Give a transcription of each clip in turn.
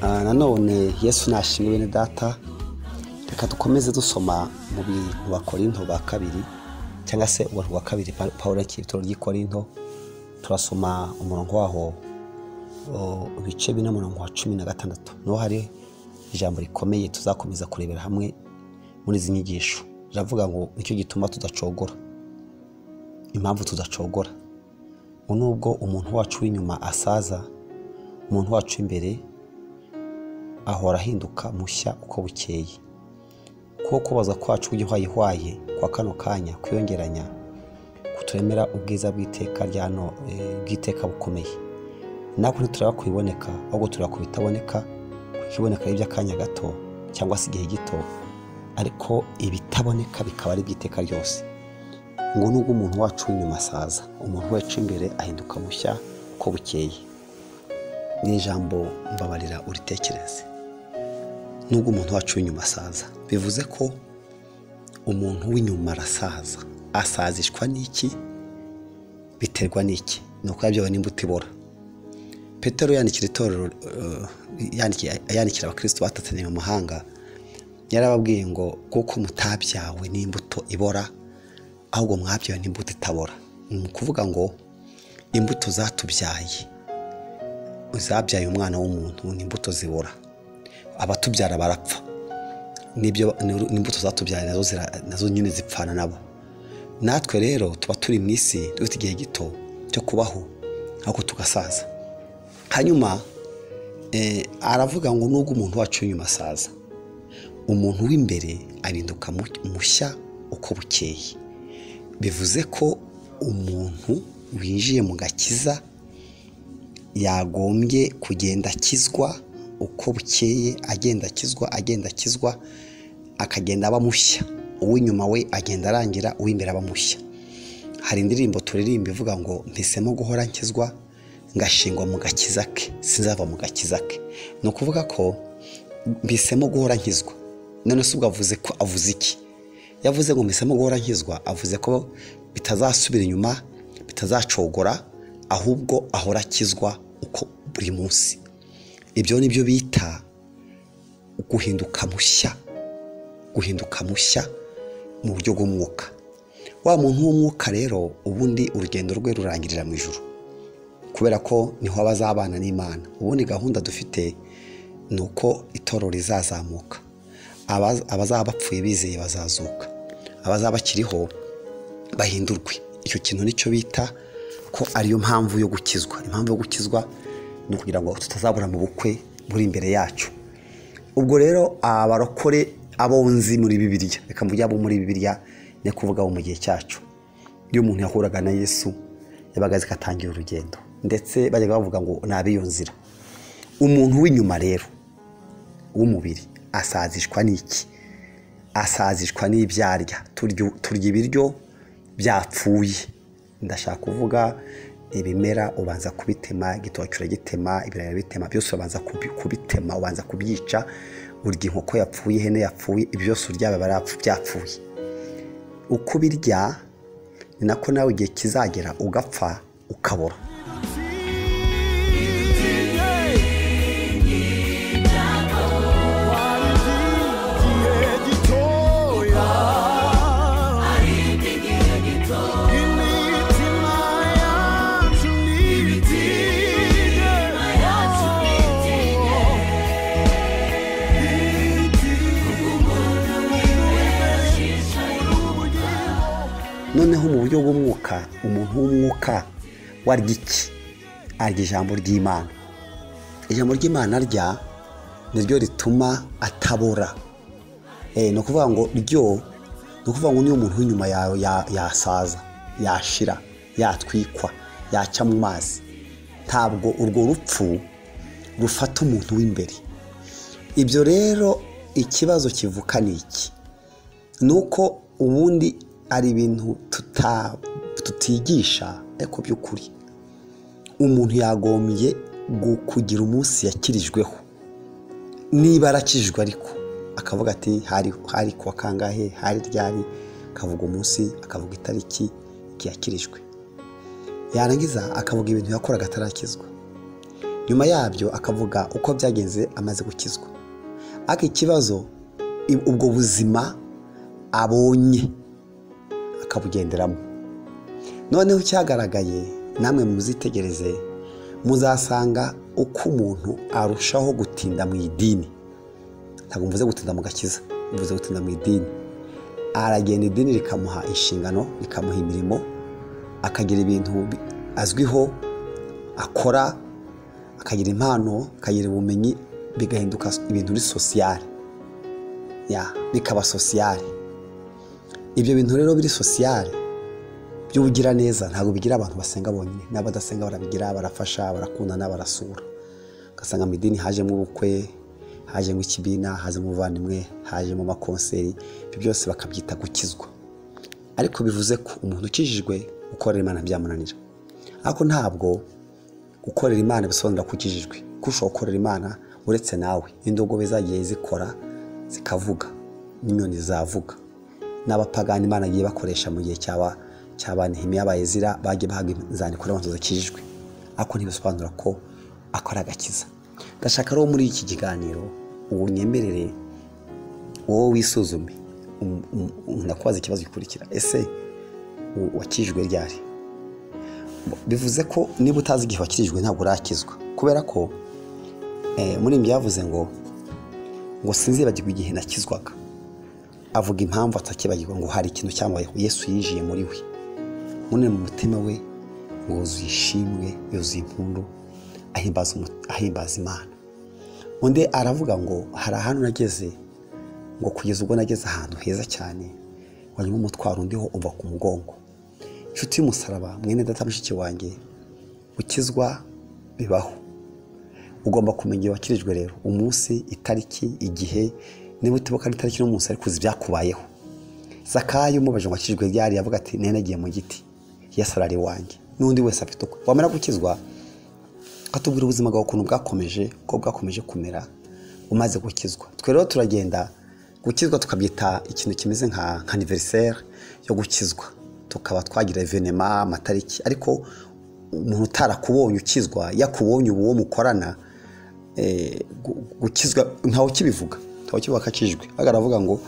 Ah, nanone yesu nashimwe bene data reka dukomeze dusoma mu bintu bakorinto ba kabiri cyangwa se ubuntu bwa kabiri Pa- pawulo y'ikibitoro ry'ikorinto turasoma umurongo waho o, ibice bine umurongo wa cumi na gatandatu niho hari ijambo rikomeye tuzakomeza kurebera hamwe muri izi nyigisho riravuga ngo nicyo gituma tudacogora impamvu tudacogora ngo nubwo umuntu wacu w'inyuma asaza umuntu wacu w'imbere ahora ahinduka mushya uko bukeye kuko kubaza kwacu kw'igihwayihwaye kwa kano kanya kwiyongeranya kuturemera ubwiza bw'iteka rya no- eh, bw'iteka bukomeye natwe ntituraba ku biboneka ahubwo tureba ku bitaboneka kuko iboneka ari iby'akanya gato cyangwa se igihe gito ariko ibitaboneka bikaba ari iby'iteka ryose ngo nubwo umuntu wacu w'inyuma asaza umuntu wacu imbere ahinduka mushya uko bukeye ni ijambo mbabarira uritekereze nubwo umuntu wacu w'inyuma asaza bivuze ko umuntu w'inyuma arasaza asazishwa n'iki biterwa n'iki ni uko yabyawe n'imbuto ibora petero yandikira itorero eh, yandikiye- yandikira abakristo batataniye mu mahanga yarababwiye ngo kuko mutabyawe n'imbuto ibora ahubwo mwabyawe n'imbuto itabora ni ukuvuga ngo imbuto zatubyaye zabyaye umwana w'umuntu ni imbuto zibora abatubyara barapfa n'ibyo ni- n'imbuto zatubyaye nazo zira- nazo nyine zipfana nabo natwe rero tuba turi mu isi dufite igihe gito cyo kubaho ahubwo tugasaza hanyuma eh, aravuga ngo nubwo umuntu wacu w'inyuma asaza umuntu w'imbere ahinduka mu- mushya uko bukeye bivuze ko umuntu winjiye mu gakiza yagombye kugenda akizwa uko bukeye agenda akizwa agenda akizwa akagenda aba mushya uw'inyuma we agenda arangira uw'imbere aba mushya hari indirimbo turirimba ivuga ngo mpisemo guhora nkizwa ngashingwa mu gakiza ke sinzava mu gakiza ke ni ukuvuga ko mpisemo guhora nkizwa none se ubwo avuze ko avuze iki yavuze ngo mpisemo guhora nkizwa avuze ko bitazasubira inyuma bitazacogora ahubwo ahora akizwa uko buri munsi ibyo ni byo bita guhinduka mushya guhinduka mushya mu buryo bw'umwuka wa muntu w'umwuka rero ubundi urugendo rwe rurangirira mu ijoro kubera ko niho aba azabana n'imana ubundi gahunda dufite ni uko itorero rizazamuka Aba- abazaba bapfuye bizeye bazazuka abazaba bakiriho bahindurwe icyo kintu nicyo bita ko ariyo mpamvu yo gukizwa impamvu yo gukizwa ni ukugira ngo tutazabura mu bukwe buri imbere yacu ubwo rero abarokore abonzi muri bibiliya reka mvuge abo muri bibiliya ni kuvuga abo mu gihe cyacu iyo umuntu yahuraga na yesu yabaga azi ko atangiye urugendo ndetse bajyaga bavuga ngo ni ab'iyo nzira umuntu w'inyuma rero w'umubiri asazishwa n'iki asazishwa n'ibyarya turya turya ibiryo byapfuye ndashaka kuvuga ibimera ubanza kubitema igitoki uragitema ibirayi urabitema byose ubanza kubi- kubitema ubanza kubyica urya inkoko yapfuye ihene yapfuye ibyo byose urya biba byapfu- byapfuye uko ubirya ni nako nawe igihe kizagera ugapfa ukabora noneho mu buryo bw'umwuka umuntu w'umwuka warya iki arya ijambo ry'imana ijambo ry'imana arya niryo rituma atabora Eh, ni ukuvuga ngo ryo ni ukuvuga ngo niyo umuntu w'inyuma yawe ya- yasaza yashira yatwikwa yacya mu mazi ntabwo urwo rupfu rufata umuntu w'imbere ibyo rero ikibazo kivuka ni iki nuko ubundi ari ibintu tuta- tutigisha ariko by'ukuri umuntu yagombye gu- kugira umunsi yakirijweho niba arakijwe ariko akavuga ati hari hari kuwa kangahe hari ryari akavuga umunsi akavuga itariki igihe yakirijwe yarangiza akavuga ibintu yakoraga atarakizwa nyuma yabyo akavuga uko byagenze amaze gukizwa ariko ikibazo i- ubwo buzima abonye akabugenderamo noneho cyagaragaye namwe muzitegereze muzasanga uko umuntu arushaho gutinda mu idini ntabwo mvuze gutinda mu gakiza mvuze gutinda mu idini aragenda idini rikamuha inshingano rikamuha imirimo akagira ibintu bi- azwiho akora akagira impano akagira ubumenyi bigahinduka ibintu biri sosiyare ya bikaba sosiyare ibyo bintu rero biri sosiyare by'ubugiraneza ntabwo bigira abantu basenga bonyine n'abadasenga barabigira barafasha barakundana barasura ugasanga mu idini hajemo ubukwe hajemo ikibiina hajemo ubuvandimwe hajemo amakonseri ibyo byose bakabyita gukizwa ariko bivuze ko umuntu ukijijwe gukorera imana byamunanira ariko ntabwo gukorera imana bisobanura ko ukijijwe ko ushobora gukorera imana uretse nawe indogobe zagiye zikora zikavuga n'inyoni zavuga n'abapagani imana yagiye bakoresha mu gihe cyaba cyaba nehemiya bayezira bagiye bahabwa inzandiko n'abantu zakijijwe ariko ntibisobanura ko akora agakiza ndashaka rero muri iki kiganiro uwunyemerere wowe wisuzume um- um- um- ndakubaza ikibazo gikurikira ese u- wakijijwe ryari bivuze ko niba utazi igihe wakirijwe ntabwo urakizwa kubera ko eh, muri ibi yavuze ngo ngo sinzibagirwe igihe nakizwaga avuga impamvu atakibagirwa ngo hari ikintu cyambayeho yesu yinjiye muri we munini mu mutima we ngo yuzuye ishimwe yuzuye impundu ahimbaza umu- ahimbaza imana undi aravuga ngo hari ahantu nageze ngo kugeza ubwo nageze ahantu heza cyane wanyuma umutwaro undiho uva ku mugongo inshuti y'umusaraba mwene data mushiki wanjye gukizwa bibaho ugomba kumenya igihe wakirijwe rero umunsi itariki igihe niba utibuka n'itariki n'umunsi ariko uzi ibyakubayeho zakayo umubajije ngo wakirijwe ryari yavuga ati nari nagiye mu giti yesu arari iwanjye n'undi wese afite ukwe wamara gukizwa atubwira ubuzima bwawe ukuntu bwakomeje uko bwakomeje kumera umaze gukizwa twe rero turagenda gukizwa tukabyita ikintu kimeze nka nka aniveriseri yo gukizwa tukaba twagira evenema amatariki ariko umuntu utarakubonye ukizwa yakubonye ubu uwo mukorana eh, gu- gukizwa ntawe ukibivuga ntawe ukivuga ko akijwe ahubwo aravuga ngo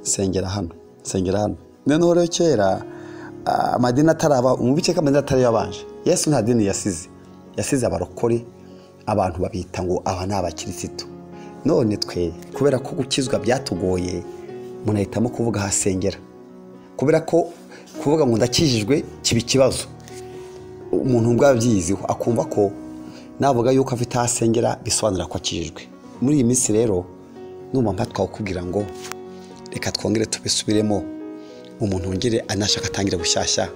sengera hano sengera hano noneho rero kera ah, amadini ataraba mu bice k'amadini atari yabanje yesu nta dini yasize yasize abarokore abantu babita ngo aba ni abakirisitu none twe kubera ko gukizwa byatugoye umuntu ahitamo kuvuga ahasengera kubera ko kuvuga ngo ndakijijwe kiba ikibazo umuntu ubwo abyiyiziho akumva ko navuga yuko afite aho asengera bisobanura ko akijijwe muri iyi minsi rero numva mpatwa kukubwira ngo reka twongere tubisubiremo umuntu wongere anashaka atangire bushyashya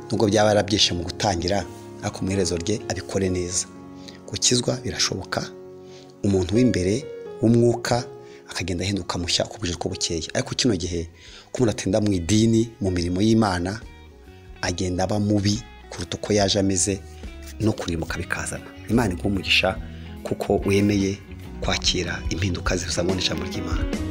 nubwo byaba yarabyishe mu gutangira ariko mu iherezo rye abikore neza gukizwa birashoboka umuntu w'imbere w'umwuka akagenda ahinduka mushya uko buje uko bukeye ariko kino gihe ko umuntu atinda mu idini mu mirimo y'imana agenda aba mubi kuruta uko yaje ameze no kurimuka bikazana imana iguha umugisha kuko wemeye kwakira impinduka zizamuboneshamo ry'imana